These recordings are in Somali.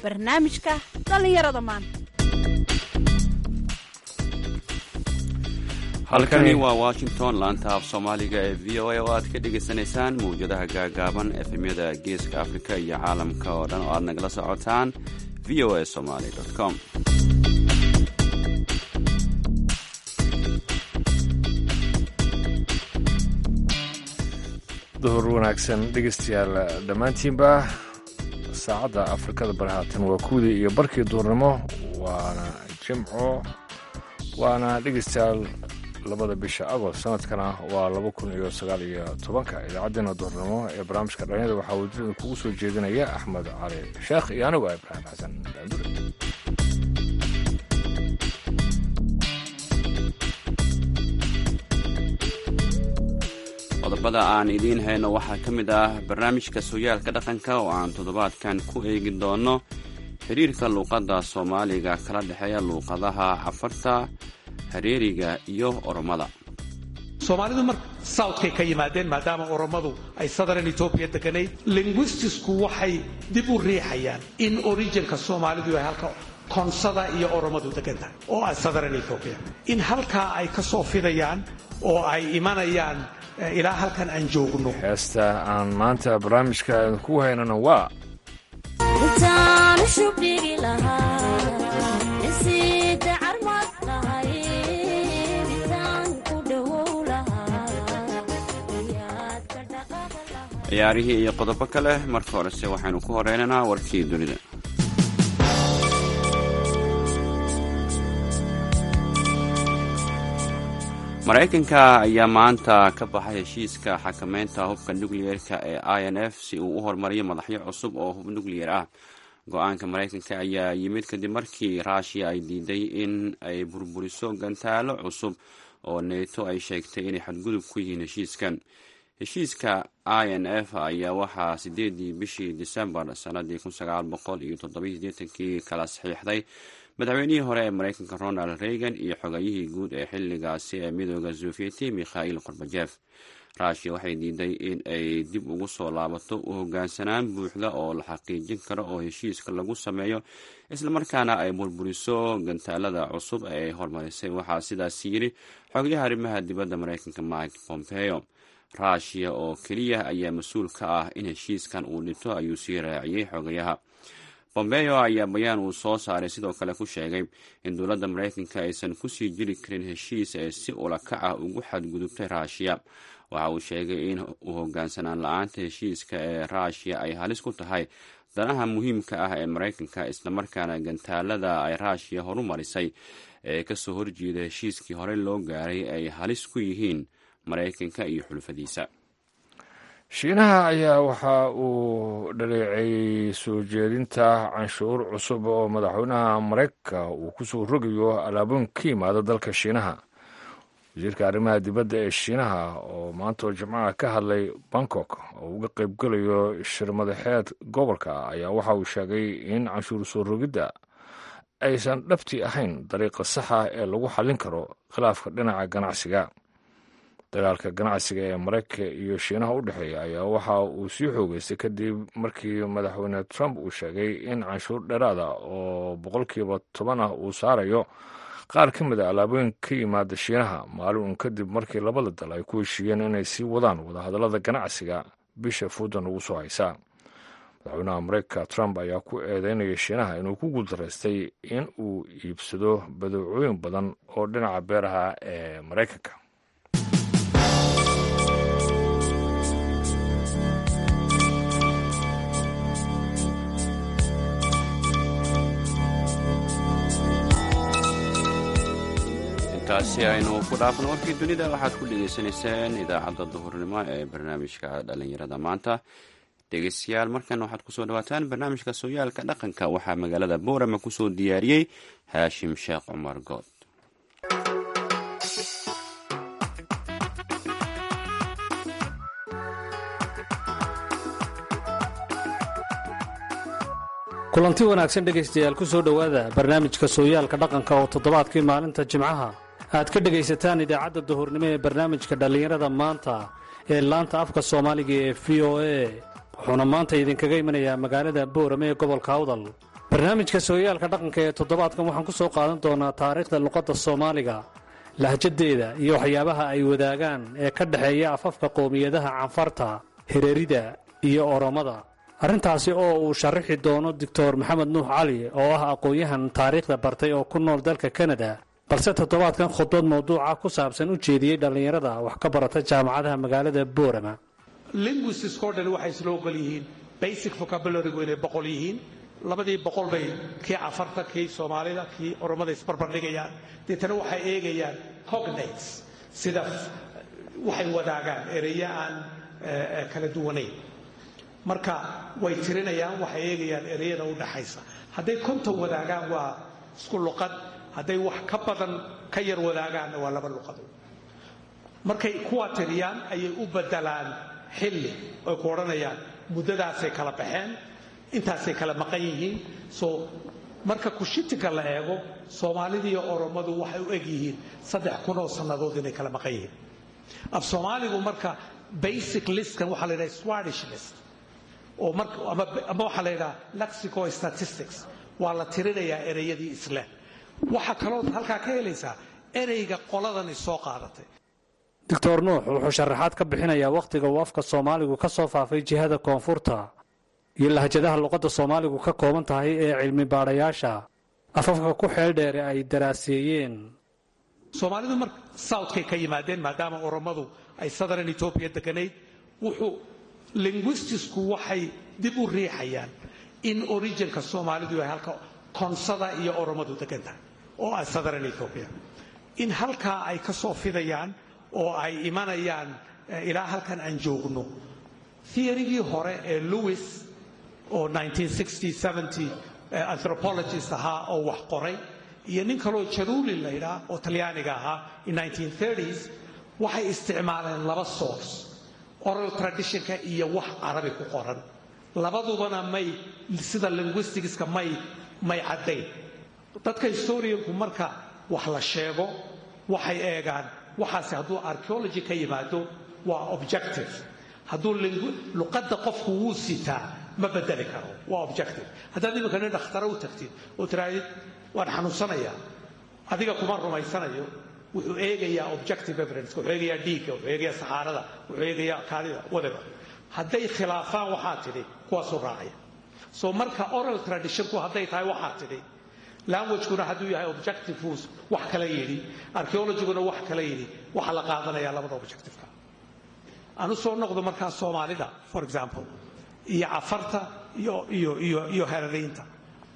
barnaamijka dhallinyarada maanta halkani waa washington laanta af soomaaliga ee v o a oo aad ka dhagaysanaysaan mawjadaha gaagaaban efemyada geeska afrika iyo caalamka oo dhan oo aad nagala socotaan v o a somaly com duhur wanaagsan dhegeystayaal dhammaantiinba saacadda afrikada bari haatan waa kuwdii iyo barkii duhurnimo waana jimco waana dhegeystayaal labada bisha agost sanadkana waa laba kun iyo sagaal iyo tobanka idaacaddeenna duhurnimo ee barnaamijka dhalinyada waxaa wajirada kugu soo jeedinaya axmed cali sheekh iyo anigu ah ibraahim xasan daandure qodobada aan idiin hayno waxaa ka mid ah barnaamijka sooyaalka dhaqanka oo aan toddobaadkan ku eegi doono xiriirka luuqadda soomaaliga kala dhexeeya luuqadaha cafarta hareeriga iyo oromada soomaalidu mar southkay ka yimaadeen maadaama oromadu ay southern etoobiya deganayd linguistisku waxay dib u riixayaan in originka soomaalidu ay halka konsada iyo oromadu degan tahay oo ah southern etoobiya in halkaa ay ka soo fidayaan oo ay imanayaan ilaa halkan aan joogno heesta aan maanta barnaamijka ku haynana waa ciyaarihii iyo qodobo kale marka horese waxaynu ku horeynaynaa warkii dunida maraykanka ayaa maanta ka baxay heshiiska xakameynta hubka nukliyeerka ee i n f si uu u horumariyo madaxyo cusub oo hub nukliyer ah go-aanka maraykanka ayaa yimid kadib markii ruushiya ay diiday in ay burburiso gantaalo cusub oo neeto ay sheegtay inay xadgudub ku yihiin heshiiskan heshiiska i n f ayaa waxaa sideedii bishii disembar sanadii kun sagaal boqol iyo toddobiyo sideetankii kala saxiixday madaxweynihii hore ee maraykanka ronald reagan iyo xogayihii guud ee xilligaasi ee midooda sofieti mikhail korbajef ruushiya waxay diiday in ay dib ugu soo laabato u hogaansanaan buuxda oo la xaqiijin karo oo heshiiska lagu sameeyo islamarkaana ay burburiso gantaalada cusub ee ay horumarisay waxaa sidaas yidhi xogayaha arrimaha dibadda maraykanka mike pompeo ruushiya oo keliya ayaa mas-uul ka ah in heshiiskan uu dhinto ayuu sii raaciyey xogayaha bombeo ayaa bayaan uu soo saaray sidoo kale ku sheegay in dowladda maraykanka aysan kusii jiri karin heshiis ee si ulakac ah ugu xadgudubtay ruushiya waxa uu sheegay in u hogaansanaan la-aanta heshiiska ee ruushiya ay halis ku tahay danaha muhiimka ah ee maraykanka islamarkaana gantaalada ay ruushiya horumarisay ee kasoo horjeeda heshiiskii horey loo gaaray ay halis ku yihiin maraykanka iyo xulfadiisa shiinaha ayaa waxa uu dhaleeceeyey soo jeedinta canshuur cusub oo madaxweynaha maraykanka uu ku soo rogayo alaabooyin ka yimaada dalka shiinaha wasiirka arrimaha dibadda ee shiinaha oo maanta oo jimcaha ka hadlay bangkok oo uga qaybgelayo shir madaxeed gobolka ayaa waxa uu sheegay in canshuur soo rogidda aysan dhabti ahayn dariiqa saxa ee lagu xallin karo khilaafka dhinaca ganacsiga dagaalka ganacsiga ee maraykanka iyo shiinaha u dhexeeya ayaa waxa uu sii xoogeystay kadib markii madaxweyne trump uu sheegay in canshuur dheeraada oo boqolkiiba toban ah uu saarayo qaar ka mid a alaabooyin ka yimaada shiinaha maalin uun kadib markii labada dal ay ku heshiiyeen inay sii wadaan wadahadallada ganacsiga bisha fuudan ugu soo haysa madaxweynaha maraykanka trump ayaa ku eedeynaya shiinaha inuu ku guuldaraystay in uu iibsado badeecooyin badan oo dhinaca beeraha ee maraykanka intaasi aynu ku dhaafno warkii dunida waxaad ku dhegaysanayseen idaacadda duhurnimo ee barnaamijka dhallinyarada maanta dhegeystayaal markan waxaad kusoo dhawaataan barnaamijka sooyaalka dhaqanka waxaa magaalada boorama kusoo diyaariyey haashim sheekh cumar good kulanti wanaagsan dhegaystayaal ku soo dhowaada barnaamijka sooyaalka dhaqanka oo toddobaadkii maalinta jimcaha aad ka dhegaysataan idaacadda duhurnimo ee barnaamijka dhallinyarada maanta ee laanta afka soomaaliga ee v o a wuxuuna maanta idinkaga imanayaa magaalada boorame ee gobolka awdal barnaamijka sooyaalka dhaqanka ee toddobaadkan waxaan ku soo qaadan doonaa taariikhda luqadda soomaaliga lahjadeeda iyo waxyaabaha ay wadaagaan ee ka dhexeeya afafka qowmiyadaha canfarta hereerida iyo oromada arrintaasi oo uu sharaxi doono doctor maxamed nuux cali oo ah aqoon-yahan taariikhda bartay oo ku nool dalka kanada balse toddobaadkan khudbad mawduuca ku saabsan u jeediyey dhallinyarada wax ka barata jaamacadaha magaalada boorama linguistiskoo dhan waxay isla ogol yihiin basic vocabularygu inay boqol yihiin labadii boqol bay kii cafarta kii soomaalida kii oromada isbarbardhigayaan deetana waxay eegayaan cognates sida waxay wadaagaan ereya aan kala duwanayn marka way tirinayaan waxay eegayaan ereyada u dhaxaysa hadday konton wadaagaan waa isku luqad hadday wax ka badan ka yar wadaagaanna waa laba luqado markay kuwa tiriyaan ayay u bedelaan xilli oy ku odhanayaan muddadaasay kala baxeen intaasay kala maqan yihiin soo marka kushitinka la eego soomaalida iyo oromadu waxay u eg yihiin saddex kun oo sannadood inay kala maqan yihiin af soomaaligu marka basic listkan waxaa la yidhaha swadish list oo ama waxaa la yidhaha lexico statistics waa la tirinayaa ereyadii isle waxaa kalood halkaa ka helaysaa ereyga qoladani soo qaadatay doctor nuux wuxuu sharaxaad ka bixinayaa wakhtiga uu afka soomaaligu ka soo faafay jihada koonfurta iyo lahjadaha luqadda soomaaligu ka kooban tahay ee cilmi baadhayaasha afafka ku xeel dheere ay daraaseeyeen soomaalidu mar southkay ka yimaadeen maadaama oromadu ay southern etoobiya deganayd wuxuu linguistisku waxay dib u riixayaan in originka soomaalidu ay halka konsada iyo oromadu degan tahay oo ah southern ethoobia in halkaa ay ka soo fidayaan oo ay imanayaan ilaa halkan aan joogno theorygii hore ee lewis oo anthropologist ahaa oo wax qoray iyo nin kaloo jaruli laydhaa oo talyaaniga ahaa in s waxay isticmaaleen laba source oral traditionka iyo wax carabi ku qoran labadubana may sida linguisticska may may caddayn dadka historianku marka wax la sheego waxay eegaan waxaase hadduu archeology ka yimaado waa objective hadduu luqadda qofku wuu sitaa ma bedeli karo waa objective haddaad iminka nin dhakhtaro u tagtid oo tirahdid waan xanuunsanayaa adiga kuma rumaysanayo wuxuu eegayaa objective evidence wuxuu eegayaa dhiigga wuxuu eegayaa saxaarada wuxuu eegayaa kaadida whatever hadday khilaafaan waxaa tidhi kuwaasuu raacaya so marka oral traditionku hadday tahay waxaa tidhi languagekuna hadduu yahay objective wax kala yidhi archeologiguna wax kala yidhi waxaa la qaadanayaa labada objectiveka aan u soo noqdo markaa soomaalida for example iyo cafarta iyo iyo iyo iyo herariinta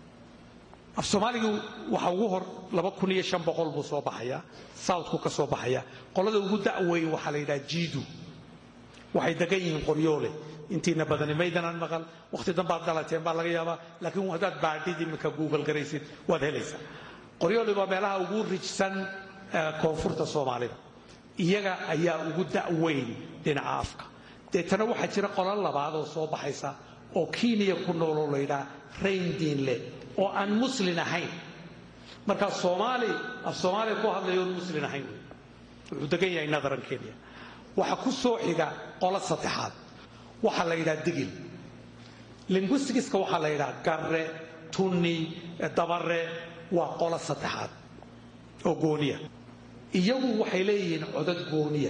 af soomaaligu waxa ugu hor laba kun iyo shan boqol buu soo baxayaa southku ka soo baxaya qolada ugu da'weyn waxaa la yidhaha jiidu waxay degan yihiin qoryoole intiina badani maydanaan maqal wakhti danbaad dhalateen baa laga yaabaa laakiin haddaad baadhid iminka google garaysid waad helaysaa qoryoole waa meelaha ugu rijsan koonfurta soomaalida iyaga ayaa ugu da'weyn dhinaca afka deetana waxaa jira qolo labaad oo soo baxaysa oo kenya ku nooloo la yidhaha rayndiinle oo aan muslin ahayn markaa soomaali af soomaaliya ku hadlayo oon muslin ahayn wey wuxuu degan yahay nadaran kenya waxaa ku soo xiga qolo saddexaad waxaa la yidhaha digil linguisticska waxaa la yidhaha garre tunni dabare waa qolo saddexaad oo gooniya iyagu waxay leeyihiin codad gooniya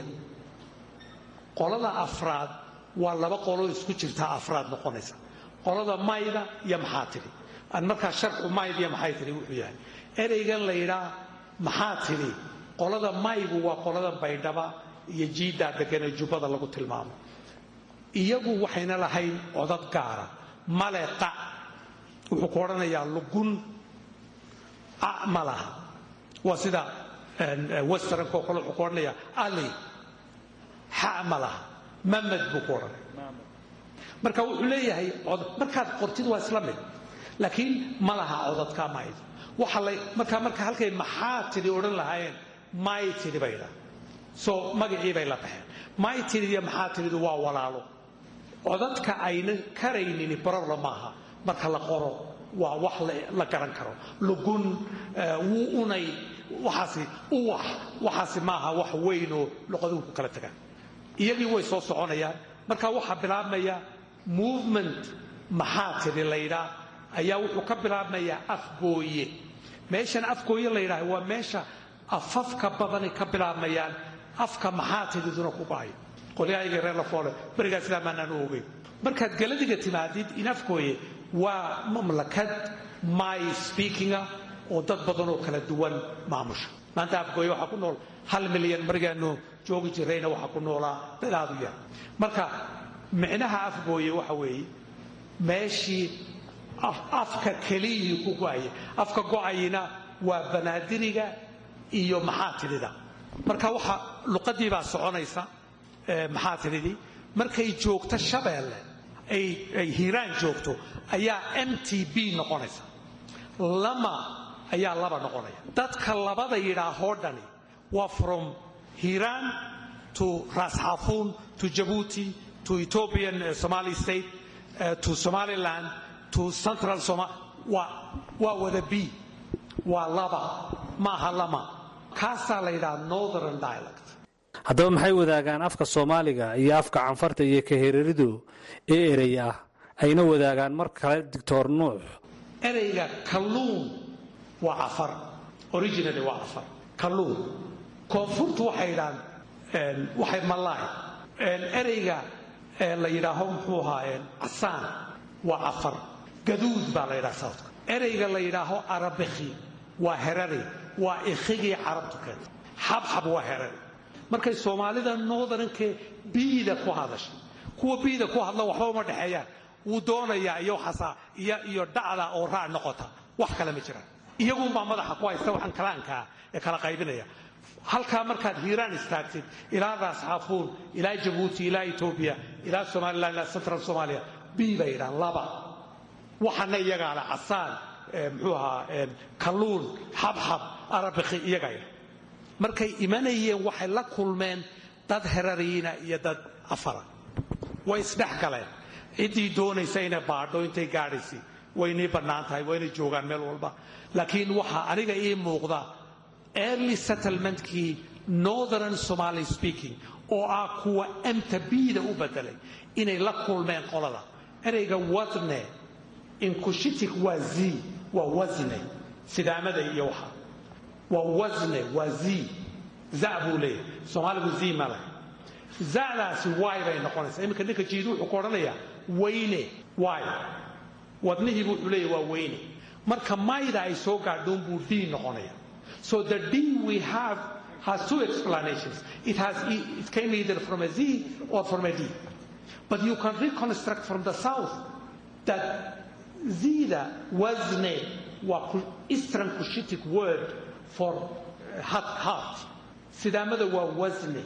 qolada afraad waa laba qoloo isku jirtaa afraad noqonaysa qolada mayda iyo maxaa tidhi aan markaa sharxu mayd iyo maxay tidhi wuxuu yahay ereygan la yidhaa maxaa tidhi qolada maygu waa qolada baydhaba iyo jiiddaa deganee jubbada lagu tilmaamo iyagu waxayna lahayn codad gaara male qa wuxuu ku odhanayaa lugun a ma laha waa sida westernko kale wuxuu ku odhanayaa ali xa ma laha mamad buu ku odhanaya marka wuxuu leeyahay markaad qortid waa isla mid laakiin ma laha codadka mayd waxa la markaa marka halkay maxaa tidhi odhan lahaayeen may tidhi bay dhaa soo magacii bay la baxeen may tidhi iyo maxaa tidhidu waa walaalo codadka ayna karaynin problem maaha marka la qoro waa wax la garan karo lugun wuu unay waxaasi uwax waxaasi maaha wax weynoo luqaduhu ku kala tagaan iyagii way soo soconayaan marka waxaa bilaabmaya movement maxaa tidhi laydhaa ayaa wuxuu ka bilaabmayaa afgooye meeshan afgooye la yidhahdo waa meesha afafka badani ka bilaabmayaan afka maxaa tididuna ku baayo qolyahayga reer lafoole berigaa sidaa maanaan u ogeyn markaad galadiga timaadid in afgooye waa mamlakad my speakinga oo dad badan oo kala duwan maamusha maanta afgooye waxaa ku nool hal milyan margaanu joogi jirayna waxaa ku noolaa dad aad u yar marka micnaha afgooye waxa weeye meeshii afka keliyihii ku go'aya afka go'ayina waa banaadiriga iyo maxaa tidida marka waxa luqadii baa soconaysa maxaa tididii markay joogto shabeelle ay hiiraan joogto ayaa m t b noqonaysa lama ayaa laba noqonaya dadka labada yidhaahoo dhani waa from hiiraan to rasxafuun to jabuuti to ethiopian somali state uh, to somaliland to central Somal waa waa wada b waa laba maaha lama kaasaa la yidhaha northern dialect haddaba maxay wadaagaan afka soomaaliga iyo afka canfarta iyo kahereridu ee erey ah ayna wadaagaan mar kale doctor nuux ereyga kalluun waa cafar originally waa cafar kalluun koonfurtu waxay yidhahaan waxay malaay ereyga la yidhaaho muxuu ahaa casaan waa cafar gaduud baa la yidhaha southka ereyga la yidhaaho arabikhi waa herari waa ikhigii carabtu keentay xabxab waa herari markay soomaalida northerankee biida ku hadasha kuwa biida ku hadla waxba uma dhexeeyaan wuu doonayaa iyo waxaasaa iyo iyo dhacda oo raac noqota wax kale ma jiraan iyagunbaa madaxa ku haysta waxaan kalaankaa ee kala qaybinaya halkaa markaad hiiraan istaagtid ilaa raasxaafuun ilaa jabuuti ilaa etoobiya ilaa somalilan ilaa central somalia b bay yidhahaan laba waxana iyagaa le casaan muxuu ahaa kalluun xabxab arabikhi iyagaa yidha markay imanayeen waxay la kulmeen dad herariina iyo dad afara way isdhex galeen ciddii doonaysa inay baadho intay gaadhaysay waynii bannaan tahay waa inay joogaan meel walba laakiin waxaa aniga ii muuqda early settlementkii northern somaly speaking oo ah kuwa emta biida u bedelay inay la kulmeen qolada ereyga wasne inkushitik waa z waa wasne sidaamada iyo waxa waa wasne waa z za buu leeyahay soomaaligu z ma leh zadaasi waay bay noqonaysaa iminka ninka jiidu wuxuu ku odhanayaa weyne waay wadnihiibu wuxuu leeyahy waa weyne marka mayda ay soo gaadhoon buu d noqonaya so the d we have has two explanations it has it came either from a z or from a d but you can reconstruct from the south that zida wasne waa eastern cushitic word for heart sidaamada waa wasne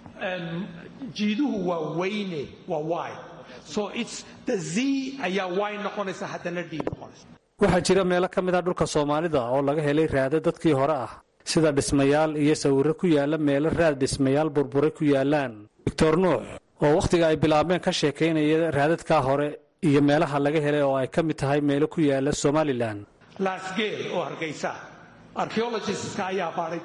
jiiduhu waa weyne waa y so it's the z ayaa y noqonaysa haddana d noqonaysa waxaa jira meelo ka mid a dhulka soomaalida oo laga helay raado dadkii hore ah sida dhismayaal iyo sawirro ku yaalla meelo raad dhismayaal burburay ku yaallaan doctor nuux oo wakhtiga ay bilaabeen ka sheekaynaya raadadkaa hore iyo meelaha laga helay oo ay ka mid tahay meelo ku yaalla somalilan laasgeel oo hargeysa archeologistska ayaa baadhay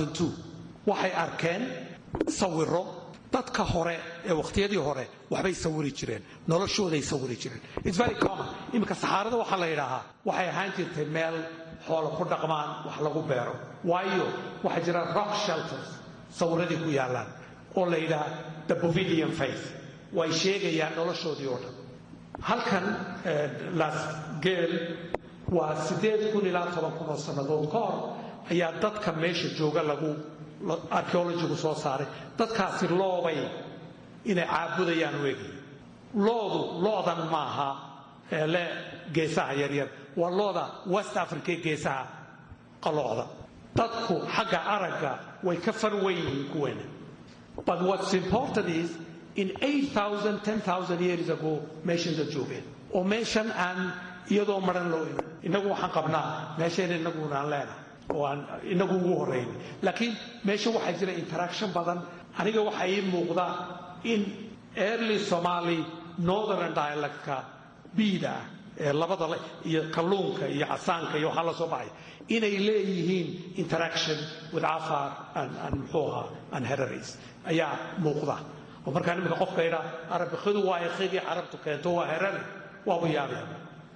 waxay arkeen sawiro dadka hore ee wakhtiyadii hore waxbay sawiri jireen noloshooday sawiri jireen its very common iminka saxaarada waxaa la yidhaahaa waxay ahaan jirtay meel xoolo ku dhaqmaan wax lagu beero waayo waxaa jira rock shelters sawiradii ku yaallaan oo la yidhaha the bovidian faith way sheegayaan noloshoodii oo dhan halkan lasgeel waa siddeed kun ilaa toban kun oo sannadood ka hor ayaa dadka meesha jooga lagu archeologigu soo saaray dadkaasi loobay inay caabudayaan weegaya loodu loodan maaha ee le geesaha yaryar waa looda west africa ee geesaha qalooda dadku xagga aragga way ka far weyn yihiin kuweena but what's important is in 8000 10000 years ago meeshan dad joogeen oo meeshan aan iyadoo maran loo iman innagu waxaan qabnaa meeshayna innaguna aan leenahay oo aan inagu ugu horrayn laakiin meesha waxaa jira interaction badan aniga waxaa ii muuqda in early somaly northern dialectka biida ah ee labada iyo kalluunka iyo casaanka iyo waxaa la soo baxay inay leeyihiin interaction with afar and muxuu ahaa and heraries ayaa muuqda oo markaa nimanka qofka idhaa arabikidu waa ekhigii carabtu keento waa herari waabu yaabaya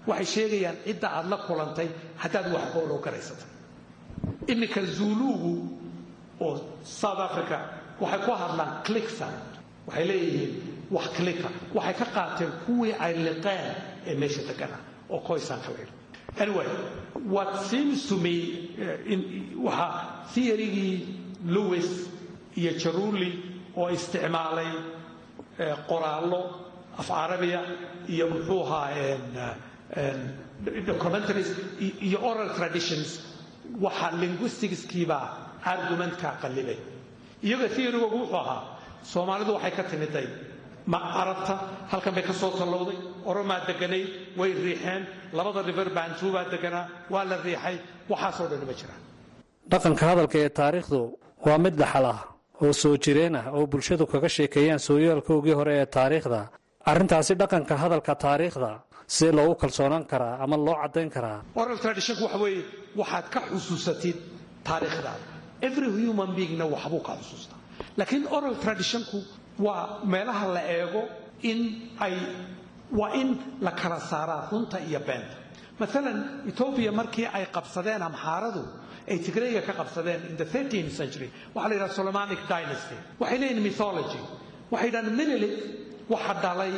waxay sheegayaan cidda aad la kulantay haddaad wax goolow garaysatay iminka zuluugu oo south africa waxay ku hadlaan clicksa waxay leeyihiin wax clicka waxay ka qaateen kuwii ay liqeen ee meesha degana oo koysanka la yidhi anyway what seems to me in waxa theorygii lewis iyo jaruli oo isticmaalay qoraallo af carabiya iyo muxuu ahaa documentaries iyo oral traditions waxa linguisticskiibaa argumentka qallibay iyaga theorygoogu wuxuu ahaa soomaalidu waxay ka timiday ma carabta halkan bay ka soo tallowday oromaa deganayd way riixeen labada river bantu baa deganaa waa la riixay waxaasoo dhan ma jiraan dhaqanka hadalka ee taariikhdu waa mid dhaxal ah oo soo jireen ah oo bulshadu kaga sheekeeyaan sooyaalkoogii hore ee taariikhda arrintaasi dhaqanka hadalka taariikhda sidee loogu kalsoonaan karaa ama loo caddayn karaa oral traditionku waxa weeye waxaad ka xusuusatid taariikhdaada every human beingna waxbuu ka xusuustaa laakiin oral traditionku waa meelaha la eego in ay waa in la kala saaraa runta iyo beenta maalan etoobiya markii ay qabsadeen amxaaradu ay tigrayga ka qabsadeen in the 13th century waxaa la yidhaha solomonic dynasty waxay leeyihin mythology waxay yidhahaan minilit waxa dhalay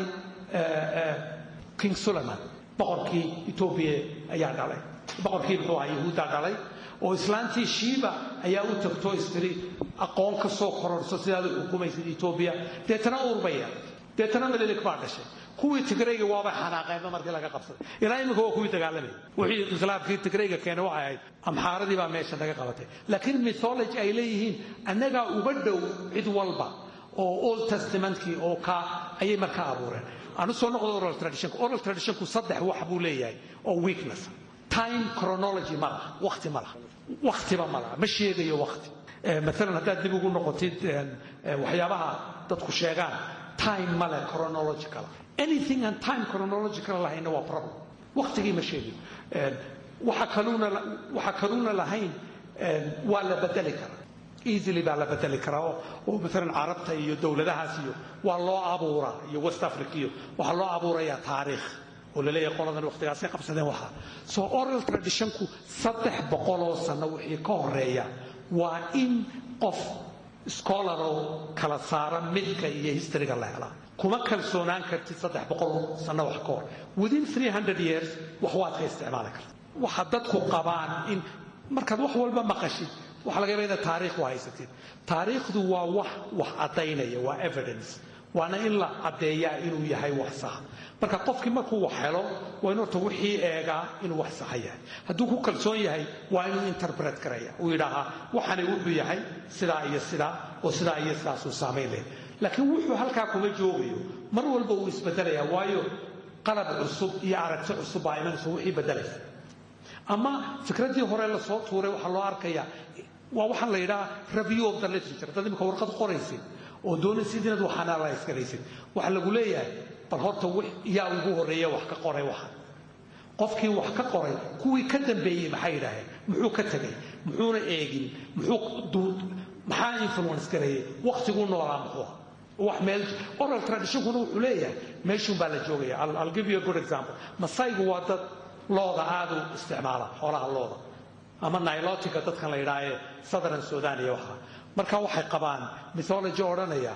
king suleman boqorkii etoobiya ayaa dhalay boqorkii muxuu ahaa yahuuddaa dhalay oo islaantii shiiba ayaa u tagto istiri aqoon ka soo kororso sidaad u xukumaysid etoobiya deetana urbaya deetana melilik baa dhashay kuwii tigrayga waabay xanaaqeenba markii laga qabsaday ilaa iminka waa kuwii dagaalamay wixii inqilaabkii tigrayga keenay waxay ahayd amxaaradii baa meesha naga qabatay laakiin mythology ay leeyihiin annagaa uga dhow cid walba oo old testamentkii oo kaa ayay markaa abuureen aan usoo noqdo oral traditionku oral traditionku saddex wax buu leeyahay oo weakness time chronology ma laha waqti ma laha waqtiba ma laha ma sheegayo waqti maalan haddaad dib ugu noqotid waxyaabaha dadku sheegaan time male chronological anything aan time chronological lahayna waa problem waqtigii ma sheegayo waxa kaluuna waxa kaluuna lahayn waa la bedeli karaa easily baa la bedeli karaa oo oo maalan carabta iyo dowladahaas iyo waa loo abuuraa iyo west africa iyo waxaa loo abuurayaa taariikh oo la leeyahay qoladan waqtigaasay qabsadeen waxaa soo oral traditionku saddex boqoloo sano wixii ka horeeya waa in qof scholaroo kala saara midka iyo historyga la helaa kuma kalsoonaan kartid saddex boqol sano wax ka hor within three hundred years wax waad ka isticmaali karta waxa dadku qabaan in markaad wax walba maqashid waxa laga yaba inaad taariikh u haysatid taariikhdu waa wax wax caddaynaya waa evidence waana in la caddeeyaa inuu yahay wax sax marka qofkii markuu wax helo waa in horta wixii eegaa inuu wax saxa yahay hadduu ku kalsoon yahay waa inuu interpret garaya uu yidhaahaa waxani wuxuu yahay sidaa iyo sidaa oo sidaa iyo sidaasuu saamayn leh laakiin wuxuu halkaa kuma joogayo mar walba uu isbedelayaa waayo qalab cusub iyo aragti cusub baa imanaysa wixii bedelaysa ama fikraddii hore lasoo tuuray waxaa loo arkayaa waa waxaan la yidhaha review of the literature dad imika warqad qoraysid oo doonaysid inaad wax analyse garaysid waxaa lagu leeyahay bal horta yaa ugu horreeya wax ka qoray waxa qofkii wax ka qoray kuwii ka dambeeyey maxay yidhaaheen muxuu ka tegay muxuuna eegin muxuu maxaa influence gareeyey waqtiguu noolaa muxuu wax meel oral traditionkuna wuxuu leeyahay meeshuun baa la joogaya I'll give you a good example masaygu waa dad looda aad u isticmaala xoolaha looda ama nilotica dadkan la yidhaha ee southern sudan iyo waxa marka waxay qabaan mythology odhanaya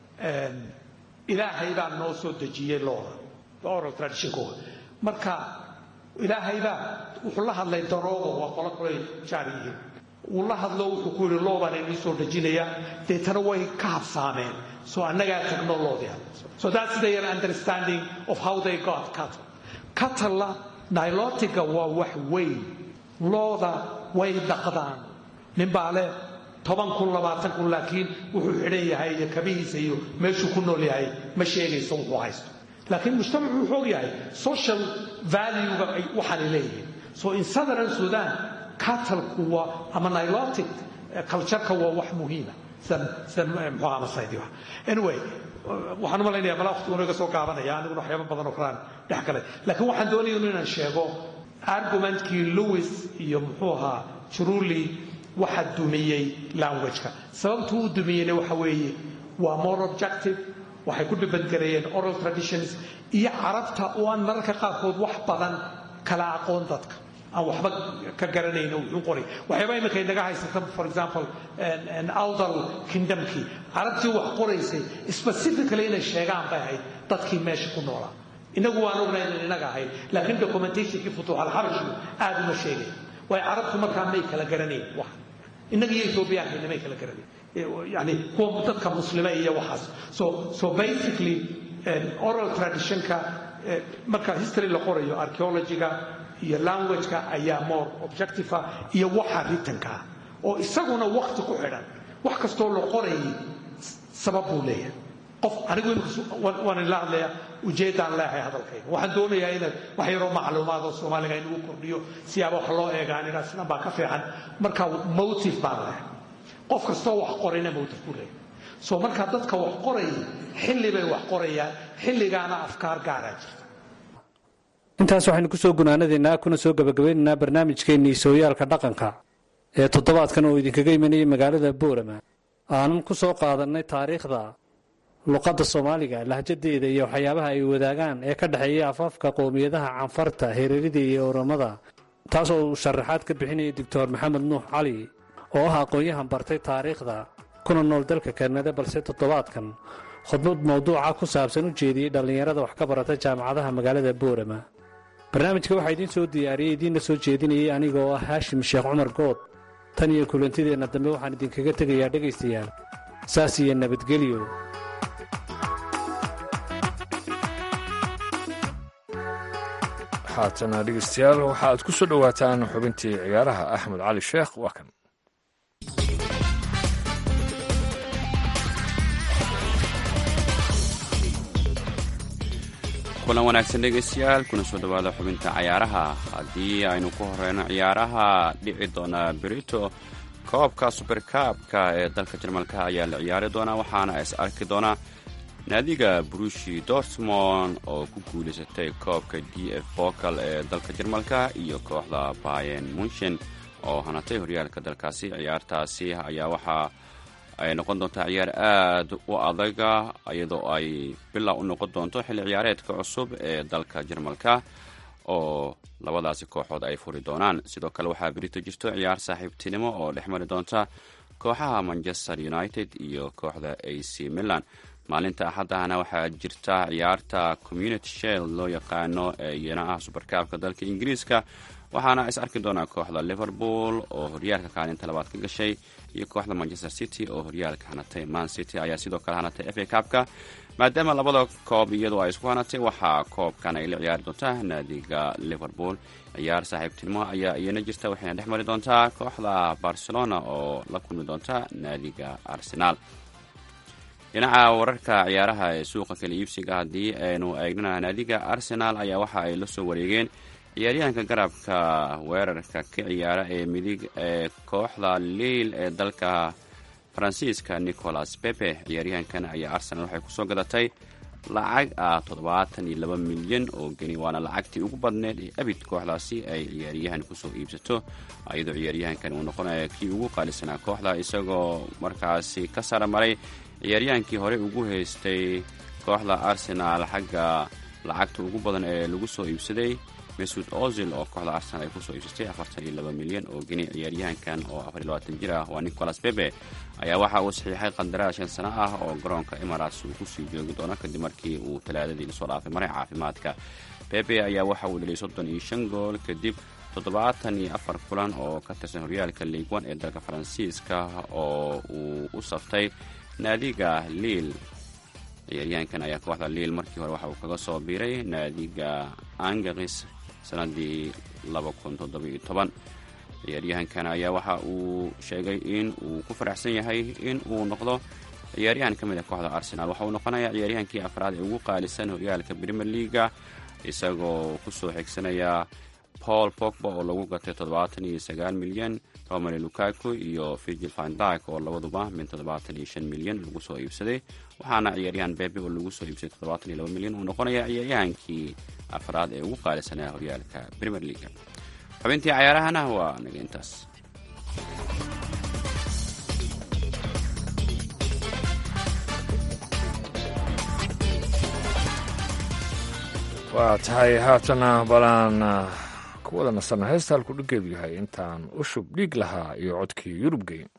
ilaahay baa noo soo dejiyey looda oral traditionkooda marka ilaahay baa wuxuu la hadlay daroogo waa qolo kulay jaar yihiin uu la hadlo wuxuu ku yidhi loo baan inii soo dejinaya deetana way ka habsaameen so annagaa tagno loodii so that's their understanding of how they got cattle cattle nilotiga waa wax weyn looda way dhaqdaan nin baa leh toban kun labaatan kun laakiin wuxuu xidhan yahay iyo kabihiisa iyo meeshuu ku nool yahay ma sheegayso wuxuu haysto laakiin mujtamacu wuxuu og yahay social valuega waxaanay leeyihiin so in southern sudan catalku waa ama nilotic cultureka waa wax muhiima sida sida muxuu ahaa masaydi wax anyway waxaan u malaynayaa malaa waqtiguna iga soo gaabanaya aniguna waxyaaba badan oo kalaan dhex galay laakiin waxaan doonaya inaan sheego argumentkii lewis iyo muxuu ahaa juruli waxa dumiyey languageka sababtuu u dumiyeyna waxa weeye waa more objective waxay ku dhibadgareeyeen oral traditions iyo carabta oo aan mararka qaarkood wax badan kala aqoon dadka aan waxba ka garanayno wuxuu qoray waxyaaba iminka inaga haysata for example awdal kingdomkii carabtii wax qoraysay specifically inay sheegaan bay ahayd dadkii meesha ku noolaa inagu waan ognay inan inaga ahayn laakiin documentationkii futuuxalxabashigu aad uma sheegay waayo carabtu markaa may kala garanayn wax innaga iyo ethoobiyaanka may kala garanayn yani kuwa dadka muslima iyo waxaas so so basically oral traditionka marka history la qorayo archaeologyga iyo languageka ayaa more objectiva iyo waxa ritankaa oo isaguna wakti ku xidhan wax kastoo la qorayay sabab buu leeyahay qof anigu waan ila hadlaya ujeeddaan leehay hadalkayga waxaan doonayaa inaad wax yaroo macluumaad oo soomaaliga inagu kordhiyo siyaaba wax loo eegaan inaad sidan baa ka fiican marka motive baan leehay qof kastoo wax qorayna motive ku leeyahay so markaa dadka wax qorayay xilli bay wax qorayaan xilligaana afkaar gaaraa jirta intaas waxaynu kusoo gunaanadaynaa kuna soo gabagabaynaynaa barnaamijkeennii sooyaalka dhaqanka ee toddobaadkan oo idinkaga imanayay magaalada boorama aanan ku soo qaadannay taariikhda luqadda soomaaliga lahjadeeda iyo waxyaabaha ay wadaagaan ee ka dhexeeya afaafka qowmiyadaha canfarta hereerida iyo oramada taas oo uu sharaxaad ka bixinaya doctor maxamed nuux cali oo ah aqoon-yahan bartay taariikhda kuna nool dalka kanada balse toddobaadkan khudbad mawduuca ku saabsan u jeediyey dhallinyarada wax ka barata jaamacadaha magaalada boorama barnaamijka waxaa idiin soo diyaariyey idiinna soo jeedinayay aniga oo ah haashim sheekh cumar good tan iyo kulantideenna dambe waxaan idinkaga tegayaa dhegaystayaal saas iyo nabadgelyo haatana dhegeystayaal waxa aad ku soo dhowaataan xubintii ciyaaraha axmed cali sheekh waa kan kulan wanaagsan dhegaystayaal kuna soo dhowaada xubinta cayaaraha haddii aynu ku horeyno ciyaaraha dhici doona berito koobka suberkaabka ee dalka jarmalka ayaa la ciyaari doonaa waxaana is arki doonaa naadiga brushi dortmond oo ku guulaysatay koobka d f bokal ee dalka jarmalka iyo kooxda bayen munshen oo hanatay horyaalka dalkaasi ciyaartaasi ayaa waxaa ay noqon doontaa ciyaar aad u adaga iyadoo ay bilow u noqon doonto xilli ciyaareedka cusub ee dalka jarmalka oo labadaasi kooxood ay furi doonaan sidoo kale waxaa berito jirto ciyaar saaxiibtinimo oo dhex mari doonta kooxaha manchester united iyo kooxda a c milan maalinta axaddahana waxaa jirta ciyaarta community shell loo yaqaano ee iyana ah subarkaabka dalka ingiriiska waxaana is arki doonaa kooxda liverpool oo horyaalka kaalinta labaad ka gashay iyo kooxda manchester city oo horyaalka hanatay man city ayaa sidoo kale hanatay f a kaabka maadaama labada koob iyadoo ay isku hanatay waxaa koobkan ay la ciyaari doontaa naadiga liverpool ciyaar saaxiibtinimo ayaa iyana jirta waxayna dhex mari doontaa kooxda barcelona oo la kulmi doonta naadiga arsenaal dhinaca wararka ciyaaraha ee suuqa kala iibsiga haddii aynu eegnana naadiga arsenal ayaa waxa ay la soo wareegeen ciyaaryahanka garabka weerarka ka ciyaara ee midig ee kooxda liil ee dalka faransiiska nicolas pepe ciyaaryahankan ayaa arsenal waxay kusoo gadatay lacag ah toddobaatan iyo laba milyan oo geni waana lacagtii ugu badneed ee abid kooxdaasi ay ciyaaryahan kusoo iibsato iyadoo ciyaaryahankan uu noqonaya kii ugu qaalisanaa kooxda isagoo markaasi ka sara maray ciyaaryahankii horey ugu haystay kooxda arsenal xagga lacagta ugu badan ee lagu soo iibsaday mesud ozil oo kooxda arsenal ay kusoo iibsatay afartan iyo laba milyan oo geni ciyaaryahankan oo afar iyo labaatan jir ah waa nicolas bebe ayaa waxa uu saxiixay qandaraas shan sano ah oo garoonka emirates uu kusii joogi doono kadib markii uu talaadadii lasoo dhaafay maray caafimaadka bebe ayaa waxa uu dhaliyay soddon iyo shan gool kadib toddobaatan iyo afar kulan oo ka tirsan horyaalka liig one ee dalka faransiiska oo uu u saftay naadiga liil ciyaaryahankan ayaa kooxda liil markii hore waxa uu kaga soo biiray naadiga angaris sanadii ciyaaryahankan ayaa waxa uu sheegay in uu ku faraxsan yahay in uu noqdo ciyaaryahan ka mid a kooxda arsenal waxa uu noqonayaa ciyaaryahankii afraad ee ugu qaalisan horyaalka premier leaga isagoo kusoo xigsanaya paul pogba oo lagu gatay toddobaatan iyo sagaal milyan romary lukaku iyo virgil vandyk oo labaduba min toddobaatan iyo shan milyan lagu soo iibsaday waxaana ciyaaryahan bebe oo lagu soo iibsaday toddobaatan iyo laba milyan uu noqonaya ciyaaryahankii afraad ee ugu qaalisanaa horyaalka premier leaga xubintii cayaarahana waa naga intaas waa tahay haatana balaan ku wada nasanna heesta halku dhiggeedu yahay intaan u shub dhiig lahaa iyo codkii yurub geyn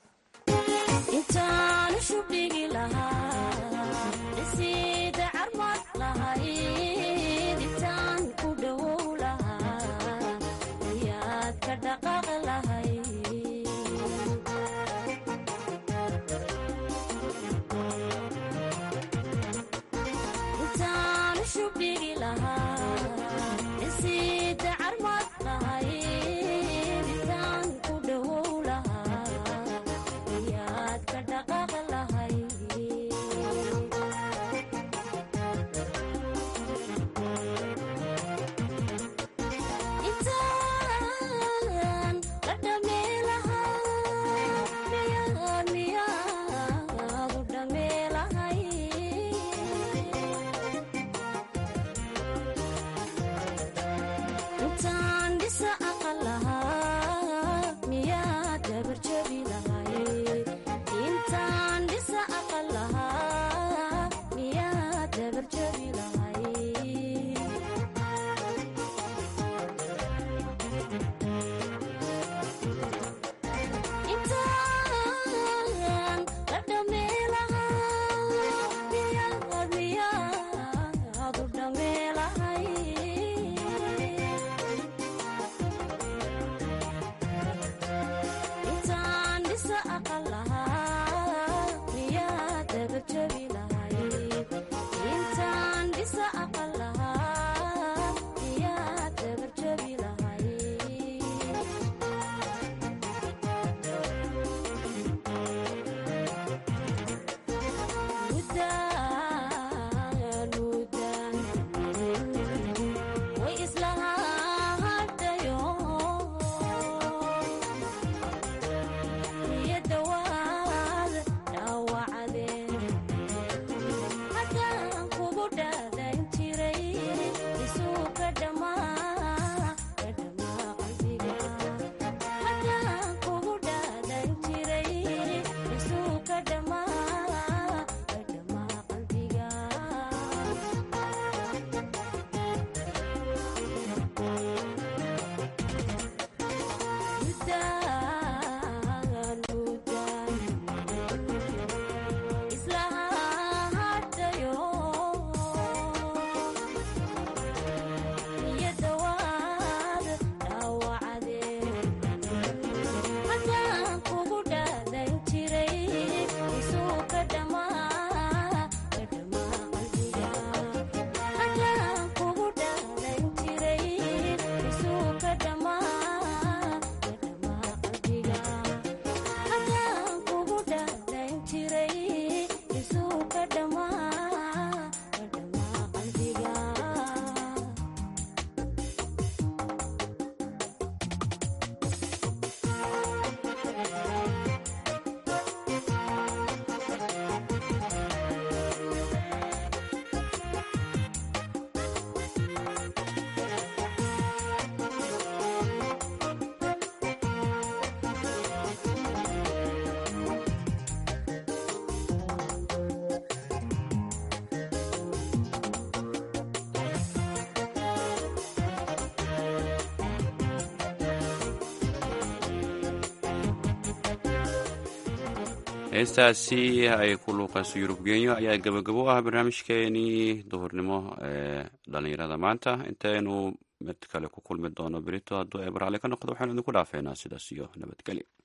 heestaasi ay ku luuqayso yurub genyo ayaa gabagabo ah barnaamijkeenii duhurnimo ee dhallinyarada maanta intaynu mid kale ku kulmi doono berito hadduu ay baraale ka noqdo waxaanu idinku dhaafeynaa sidaas iyo nabadgelyo